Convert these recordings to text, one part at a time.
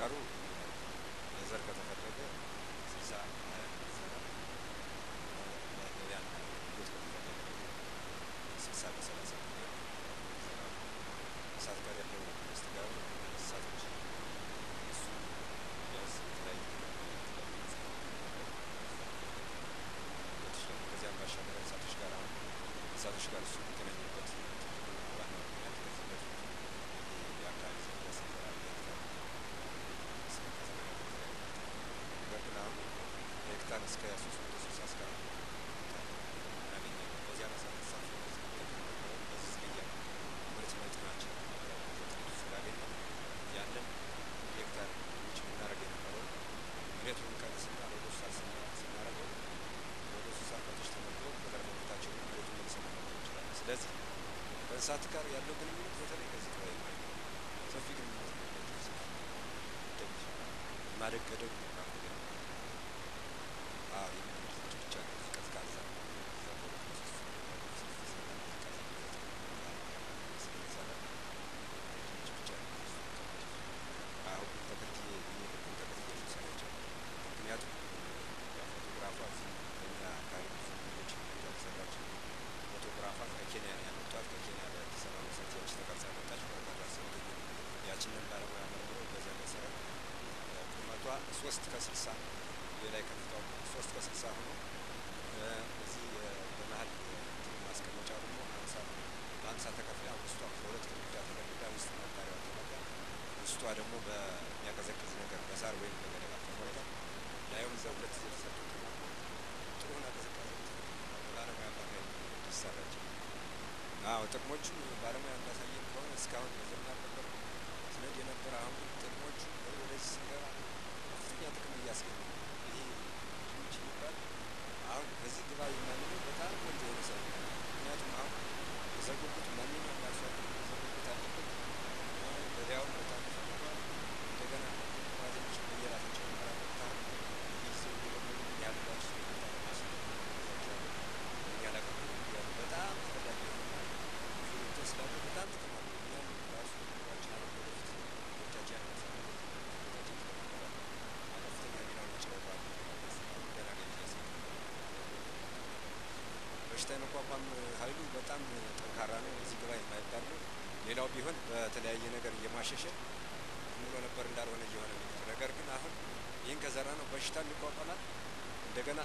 አሰራሩ ለዘር ከተፈለገ ስልሳ ሀያ ይሰራል። ለገበያ ቤት ከተፈለገ ደግሞ ስልሳ በሰላሳ ሚሊዮን ይሰራል። እሳት ጋር ያለው መስተጋብር እንስሳቶች እሱ ቢያንስ የተለያዩ ከዚያም ባሻገር እንስሳቶች ጋር አሁን እንስሳቶች ጋር እሱ የሚገናኝበት ትልቁና ዋናው ምክንያት ከዚህ በፊት የአካባቢ ዝርያ ስንሰራ በሄክታር ነገር ግን አሁን በሄክታር እስከ ሶስት መቶ ስልሳ እስከ አራት እናገኛለን። በዚያ መሰረት እንስሳት በዚህ ዝርያ ምርት መጠናችን ስላገኘ ያንን ሄክታር ውጭ የምናደርግ የነበረው መሬቱን ቀንስና ወደ እንስሳት ስናደርገው ወደ እንስሳት ከብቶች ተመልክተው በዘር መሬታቸው መሬቱን መልሰን መመገብ እንችላለን። ስለዚህ ከእንስሳት ጋር ያለው ግንኙነት በተለይ ከዚህ ጋር ማለት ነው ሰፊ ግንኙነት ነው። ደግ ማደግ ገደቡ አዎ የሚመርታቸው ብቻ ነው ቀዝቃዛ አሁን ተከትዬ የሚሄድብን ተከትዬ ሰራቸው ምክንያቱም ፎቶግራፏ እዚህ በእኛ አካባቢ ብዙ ልጆች ያልሰራች ፎቶግራፏ ከኬንያ ያመጧት ከኬንያ ለአዲስ አበባ መሰረቶች ተቀርጻ መጣች። በርካታ ሰው ያችንን ባለሙያ መርምረው በዚያ መሰረት ቁመቷ ሶስት ከስልሳ የላይ ከፍታው ሶስት ከስልሳ ሆኖ እዚህ በመሀል ማስቀመጫ ደግሞ ሀምሳ በሀምሳ ተከፍላ ውስጧ በሁለት ግድግዳ ተከፍላ ውስጥ መጋሪያዋ ተመጋ ውስጧ ደግሞ በሚያቀዘቅዝ ነገር በሳር ወይም በገለባ ተሞልታ ላዩም እዛ ሁለት ዜ ተሰጡት ጥሩ ሆና ቅዝቃዜ ባለሙያ አማካኝ እንዲሰራች አዎ ጥቅሞቹ ባለሙያ እንዳሳየን ከሆነ እስካሁን በዘና ነበር ስነድ የነበረ አሁን ግን ጥቅሞቹ ወደዚህ ስንገባ ከፍተኛ ጥቅም እያስገኙ ይሄ ድንች የሚባል አሁን በዚህ ግባ የማንለው በጣም ቆንጆ የሆነ ሰው ምክንያቱም አሁን የዘጉጉት ማንኛውም አርሶ አደር የዘጉጉት አለበት ገበያውን በጣም ይፈልገዋል። እንደገና ጓደኞች በየራሳቸው መራመታ ይህ ሰው ደግሞ ያሉላቸው በጣም ተፈላጊ የሆነ ብዙ እንትን ስላለ በጣም ጥቅም አለው። እኛም ራሱ ኑሯችን አሁን ወደፊት ልጆቻችን ያነሳሉ ከፍተኛ ሚናውን ይጫወታሉ። ገና ገኝ በሽታ የመቋቋም ኃይሉ በጣም ጠንካራ ነው። እዚህ ግባ የማይባል ነው። ሌላው ቢሆን በተለያየ ነገር እየማሸሸ ብሎ ነበር እንዳልሆነ እየሆነ ነው። ነገር ግን አሁን ይህን ከዘራ ነው በሽታም ይቋቋማል። እንደገና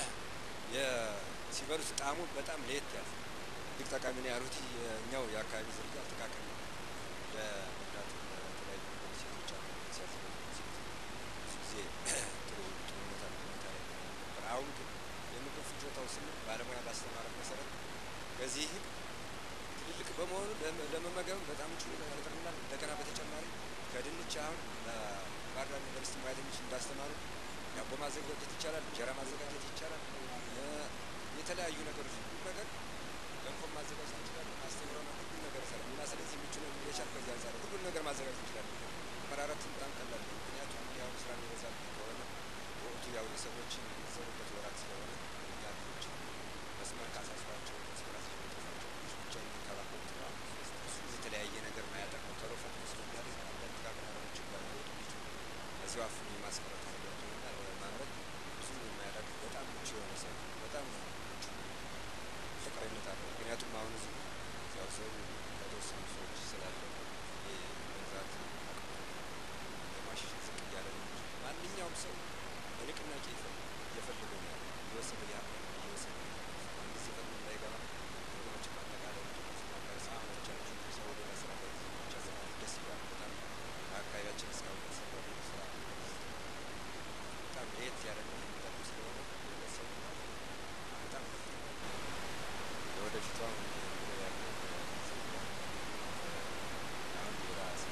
ሲበሉት ጣዕሙ በጣም ለየት ያለ እጅግ ጠቃሚ ነው ያሉት የእኛው የአካባቢ ዝርያ አጠቃቀም ነው። ለመብላት ለተለያዩ ነገሮች ሴቶች አሉ ሲያዘጋጁ ብዙ ጊዜ ጥሩ ጥሩ ሁኔታ ሁኔታ ላይ ነበር። አሁን ግን የምግብ ፍጆታው ስንል ባለሙያ ባስተማረን መሰረት ከዚህ ትልልቅ በመሆኑ ለመመገብ በጣም ምቹ ያደርግልናል። እንደገና በተጨማሪ ከድንች አሁን ባህር ዳር ዩኒቨርሲቲ ሙያተኞች እንዳስተማሩ ዳቦ ማዘጋጀት ይቻላል፣ እንጀራ ማዘጋጀት ይቻላል፣ የተለያዩ ነገሮች ሁሉ ነገር ገንፎ ማዘጋጀት እንችላለን። አስተምረው ነው ሁሉን ነገር ይሰራል እና ስለዚህ ምቹ ነው የቻል ከዚህ አንጻር ሁሉን ነገር ማዘጋጀት እንችላለን። መራራት በጣም ቀላል ነው። ምክንያቱም ያው ስራ የሚበዛብ ከሆነ በወቅቱ ያው የሰዎች የሚዘሩበት ወራት ስለሆነ እኛ ልጆች መስመር ካሳስሯቸው መስመራቸው የሚጠፋቸው ልጆች ብቻ የሚንከባከቡት ነው። እሱ የተለያየ ነገር ማያጠቅመው ቶሎ ፈጥኖ ስለሚያደርግ አንዳንድ ጥቃቅን ነገሮችን ጋር ወጡ ልጁ እዚሁ አፍኖ የማስቀረት ነገሮችንና ለማምረት ብዙ የማያዳግት በጣም ምቹ የሆነ ሰው በጣም ምቹ ፍቅረኝነት አለው። ምክንያቱም አሁን እዚሁ ያው ሰው ከተወሰኑ ሰዎች ስላለ መግዛት ለማሸሸት ዝቅ እያለ ነው እንጂ ማንኛውም ሰው በንቅናቄ እየፈለገው ነው ያለው እየወሰደ ያ እየወሰደ አንድ ጊዜ ፈጥኖ እንዳይገባ ነገሮች ማጠቃለል ሳሞቻችን ሰው ወደ ስራ ብቻ ደስ ይላል። በጣም በአካባቢያችን እስካሁን የተሰራ ስራ በጣም ለየት ያደረገ የሚጠሉ ስለሆነ ሰው በጣም ለወደፊቷ ያለው አሁን የራስ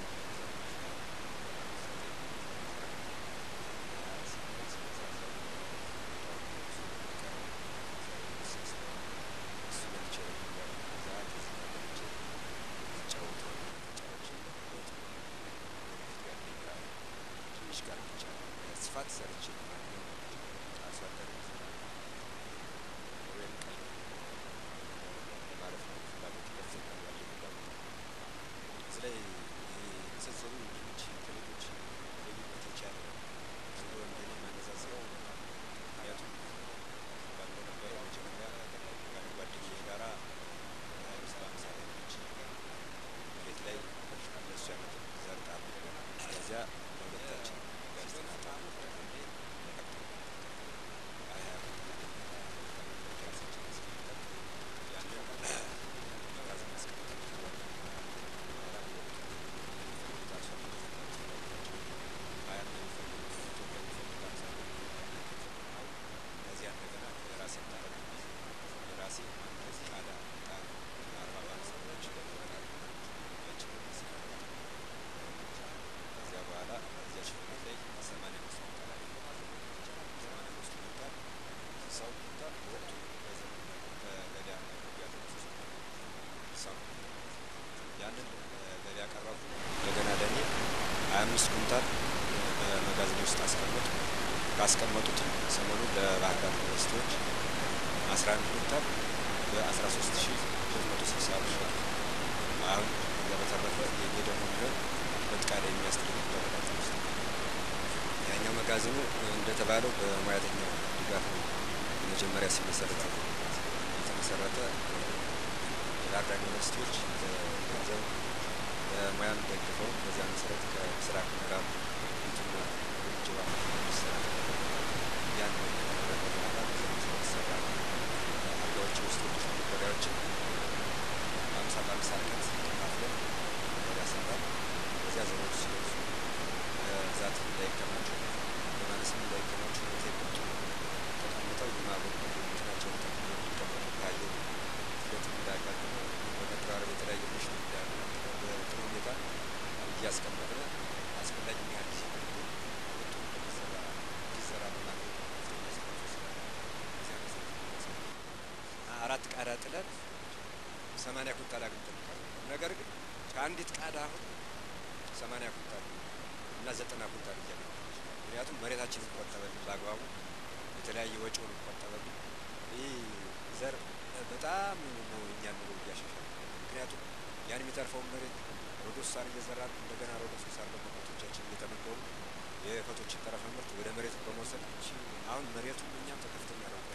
ሀያ አምስት ኩንታል በመጋዘኔ ውስጥ አስቀመጡ። ካስቀመጡትም ሰሞኑን ለባህር ዳር ዩኒቨርሲቲዎች አስራ አንድ ኩንታል በአስራ ሶስት ሺ ሁለት መቶ ስልሳ ብር ሸጡ። አሁን ከዛ በተረፈ የኔ ደግሞ የሚሆን ሁለት ቃዳ የሚያስደርግ በመጋዘን ውስጥ ያኛው መጋዘኑ እንደተባለው በሙያተኛው ድጋፍ ነው መጀመሪያ ሲመሰረት የተመሰረተ የባህር ዳር ዩኒቨርሲቲዎች ገንዘብ በሙያም ደግፈው በዚያ መሰረት ከምስራቅ ምዕራብ ቤቱና ጅባ ሚሰራ ያን ከተመረቀ በኋላ በዚያ መሰረት ሰራ አልጋዎች ውስጥ ወደ መቆሪያዎችን በአምሳ በአምሳ ርቀት ከፋፍለን መቆሪያ ሰራል። በዚያ ዘሮች ሲወሱ በብዛት እንዳይከማቹ በማነስም እንዳይከማቹ ሆቴል ቁጭ ተቀምጠው የማበሩ ናቸውን ጠቅሞ እንዲቀመጡ ከአየር ሂደትም እንዳያጋጥሙ በመቀራረብ የተለያየ ምሽት እንዳያጋጥሙ በጥሩ ሁኔታ እያስቀመጥን አስፈላጊ ያህል ጊዜ ወጡ እንዲሰራ እንዲሰራ በማድረግ አራት ቃዳ ጥለን ሰማንያ ኩንታል አግኝተን ነገር ግን ከአንዲት ቃዳ አሁን ሰማንያ ኩንታል እና ዘጠና ኩንታል እያገኘ ምክንያቱም መሬታችን ቆጠበልን በአግባቡ የተለያየ ወጪውን ቆጠበልን። ይህ ዘር በጣም ነው እኛን ኑሮ እያሻሻል ምክንያቱም ያን የሚተርፈውን መሬት ሮዶስ ሳር እየዘራን እንደገና ሮዶስ ሳር ደግሞ ከብቶቻችን እየተመገቡ የከብቶችን ተረፈ ምርት ወደ መሬቱ በመውሰድ አሁን መሬቱ እኛም ከፍተኛ ለውጥ